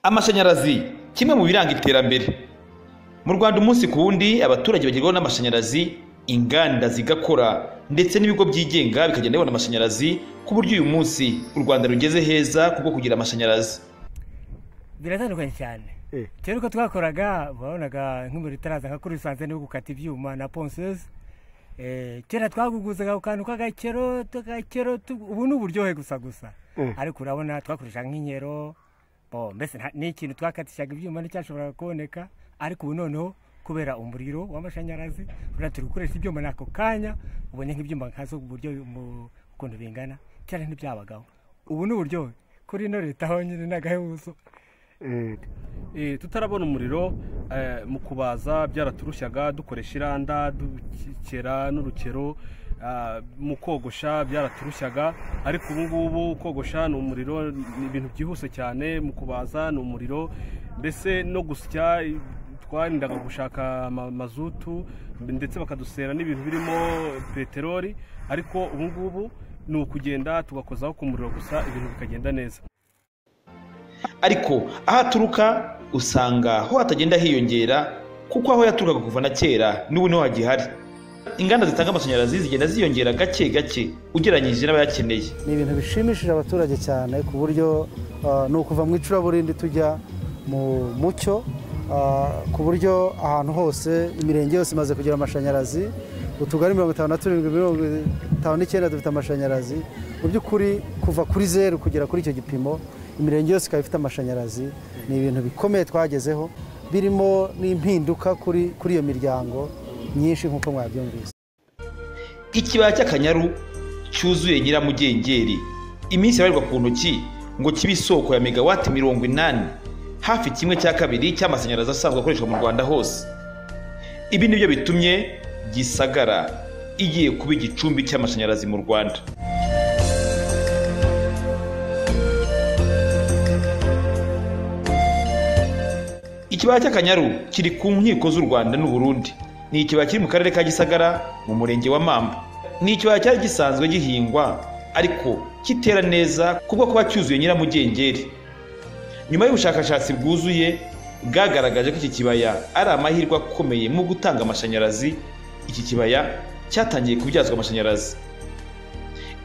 amashanyarazi kimwe mu biranga iterambere mu rwanda umunsi ku wundi abaturage bagerwaho n'amashanyarazi inganda zigakora ndetse n'ibigo byigenga bikagenda bibona amashanyarazi ku buryo uyu munsi u rwanda rugeze heza kubwo kugira amashanyarazi biratandukanye cyane Eh. kera uko twakoraga wabonaga nk'umuriro utaraza nka kuri rusanze niwo gukata ibyuma na ponseze Eh, kera twaguguzaga ku kantu k'agakero tukakero tu- ubu ni uburyohe gusa gusa Mm. ariko urabona twakoresha nk'inkero bo mbese nta- ni ikintu twakatishaga ibyuma nticyashoboraga kuboneka ariko ubu noneho kubera umuriro w'amashanyarazi urabona turi gukoresha ibyuma n'ako kanya ubonye nk'ibyuma nkazo ku buryo mu- ukuntu bingana kera ntibyabagaho ubu ni uburyohe kuri ino leta honyine ni agahebuzo Eh, Eh, tutarabona umuriro eh, mu kubaza byaraturushyaga dukoresha iranda dukera n'urukero ah, mu kogosha byaraturushyaga ariko ubu ngubu kogosha ni umuriro ni ibintu byihuse cyane mu kubaza ni umuriro mbese no gusya eh, twarindaga gushaka ama- mazutu ndetse bakadusera n'ibintu birimo peteroli ariko ubu ngubu ni ukugenda tugakozaho ku muriro gusa ibintu bikagenda neza ariko aho aturuka usanga ho hatagenda hiyongera kuko aho yaturukaga kuva na kera n'ubu niho hagihari inganda zitanga amashanyarazi zigenda ziyongera gake gake ugereranyije n'abayakeneye ni ibintu bishimishije abaturage cyane ku buryo ah, ni ukuva mu icuraburindi tujya mu mucyo ah, ku buryo ahantu hose imirenge yose imaze kugira amashanyarazi utugari mirongo itanu na turindwi mirongo itanu n'icyenda dufite amashanyarazi mu by'ukuri kuva kuri zeru kugera kuri icyo gipimo imirenge yose ikaba ifite amashanyarazi ni ibintu bikomeye twagezeho birimo n'impinduka kuri kuri iyo miryango myinshi nk'uko mwabyumvise ikibaya cy'akanyaru cyuzuye nyiramugengeri iminsi ibarirwa ku ntoki ngo kibe isoko ya megawati mirongo inani hafi kimwe cya kabiri cy'amashanyarazi asanzwe akoreshwa mu rwanda hose ibi ni byo bitumye gisagara igiye kuba igicumbi cy'amashanyarazi mu rwanda ikibaya cy'akanyaru kiri ku nkiko z'u rwanda n'u burundi ni ikibaya kiri mu karere ka gisagara mu murenge wa mamba ni ikibaya cyari gisanzwe gihingwa ariko kitera neza kubwo kuba cyuzuye nyiramugengeri nyuma y'ubushakashatsi bwuzuye bwagaragaje ko iki kibaya ari amahirwe akomeye mu gutanga amashanyarazi iki kibaya cyatangiye kubyazwa amashanyarazi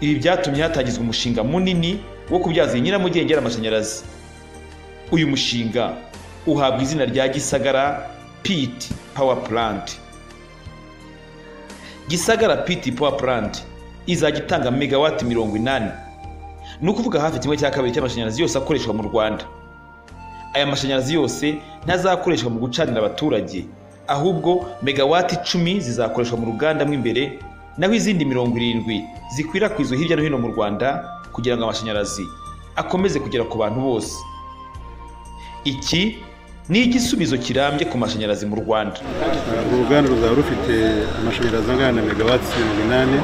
ibi byatumye hatangizwa umushinga munini wo kubyaza iyi nyiramugengeri amashanyarazi uyu mushinga uhabwa izina rya gisagara pit power plant gisagara pit power plant izajya itanga megawati mirongo inani ni ukuvuga hafi kimwe cya kabiri cy'amashanyarazi yose akoreshwa mu rwanda aya mashanyarazi yose ntazakoreshwa mu gucanira abaturage ahubwo megawati icumi zizakoreshwa mu ruganda mo imbere naho izindi mirongo irindwi zikwirakwizwa hirya no hino mu rwanda kugira ngo amashanyarazi akomeze kugera ku bantu bose iki ni igisubizo kirambye ku mashanyarazi mu rwanda uruganda ruzaba rufite amashanyarazi angana na megawatts mirongo inani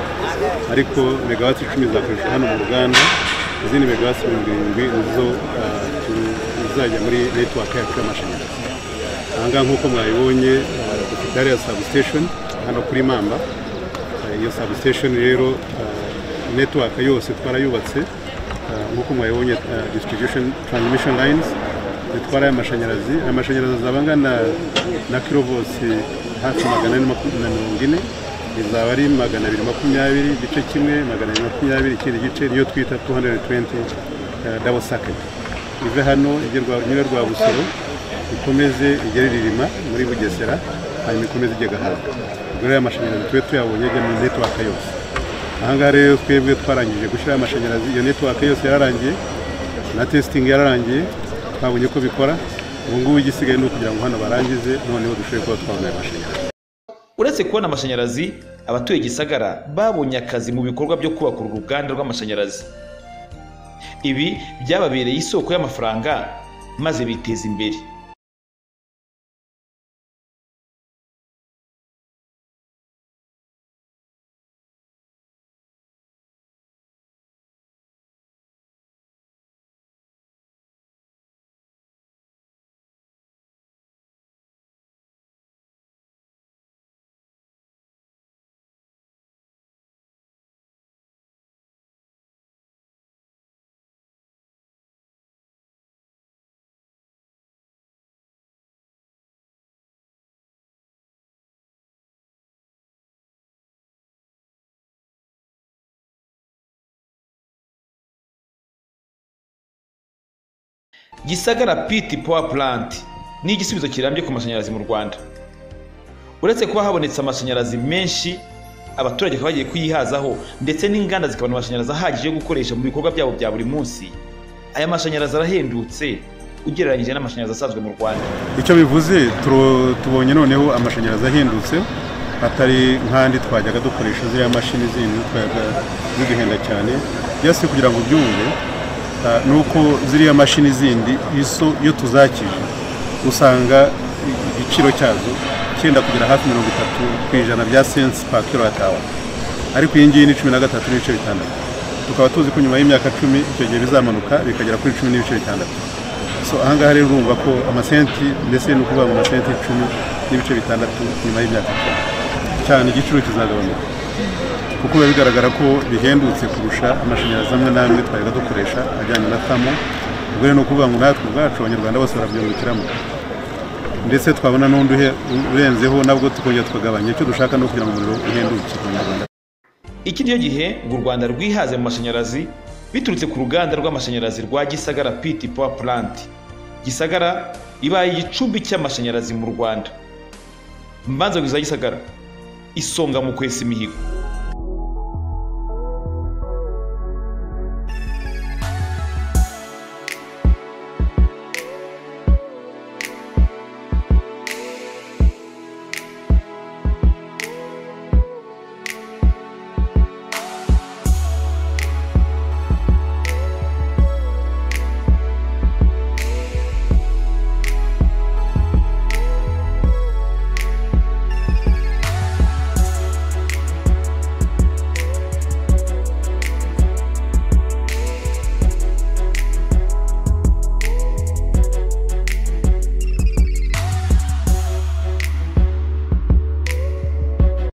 ariko megawatts icumi zakoreshwa hano mu ruganda izindi megawatts mirongo irindwi nizo ah, tu- zizajya muri netiwaka yacu y'amashanyarazi ahangaha nk'uko mwabibonye ah, dufite hariya substation hano kuri mamba Ah, iyo substation rero ah, netiwaka yose twarayubatse Ah, nk'uko mwabibonye ah, distribution transmission lines zitwara amashanyarazi amashanyarazi azaba angana na kilovosi hafi magana ane maku- na mirongo ine izaba ari magana abiri makumyabiri igice kimwe magana abiri makumyabiri ikindi gice niyo twita 220 dabo saketi ive hano igerwa nyine rwa busoro ikomeze igere ririma muri bugesera hanyuma ikomeze ijya gahaga ubwo rero amashanyarazi tube tuyabonye ajya muri netiwaka yose ahangaha rero twebwe twarangije gushyiraho amashanyarazi iyo netiwaka yose yararangiye na testing yararangiye twabonye ko bikora ubu ngubu igisigaye ni ukugira ngo hano barangize noneho dushobore kuba twabona ayo mashanyarazi uretse kubona amashanyarazi abatuye gisagara babonye akazi mu bikorwa byo kubaka uru ruganda rw'amashanyarazi ibi byababereye isoko y'amafaranga maze biteza imbere gisagara piti power plant ni igisubizo kirambye ku mashanyarazi mu rwanda uretse kuba habonetse amashanyarazi menshi abaturage bakaba bagiye kuyihazaho ndetse n'inganda zikabona amashanyarazi ahagije yo gukoresha mu bikorwa byabo bya buri munsi aya mashanyarazi arahendutse ugereranyije n'amashanyarazi asanzwe mu rwanda icyo bivuze turo- tubonye noneho amashanyarazi ahindutse atari nk'andi twajyaga dukoresha ziriya mashini zindi twajaga ziduhenda cyane byose kugira ngo ubyumve ah, ni uko ziriya mashini zindi iso iyo tuzakije usanga i- igiciro cyazo cyenda kugera hafi mirongo itatu ku ijana bya sensi pa kilowatawa ariko iyi ngiyi ni cumi na gatatu n'ibice bitandatu tukaba tuzi ko nyuma y'imyaka cumi icyo gihe bizamanuka bikagera kuri cumi n'ibice bitandatu so ahangaha rero urumva ko amasenti ndetse ni ukuvuga ngo amasenti icumi n'ibice bitandatu nyuma y'imyaka icumi cyane igiciro kizagabanuka kuko biba bigaragara ko bihendutse kurusha amashanyarazi amwe n'amwe twajyaga dukoresha ajyanye na tamo ubwo rero ni ukuvuga ngo natwe ubwacu abanyarwanda bose barabyungukiramo ndetse twabona n'undi uhe- urenzeho nabwo tukongera tukagabanya icyo dushaka ni ukugira ngo umuriro uhenduke ku banyarwanda iki ni cyo gihe ngo u rwanda rwihaze mu mashanyarazi biturutse ku ruganda rw'amashanyarazi rwa gisagara piti power plant gisagara ibaye igicumbi cy'amashanyarazi mu rwanda mbanza za gisagara isonga mu kwesa imihigo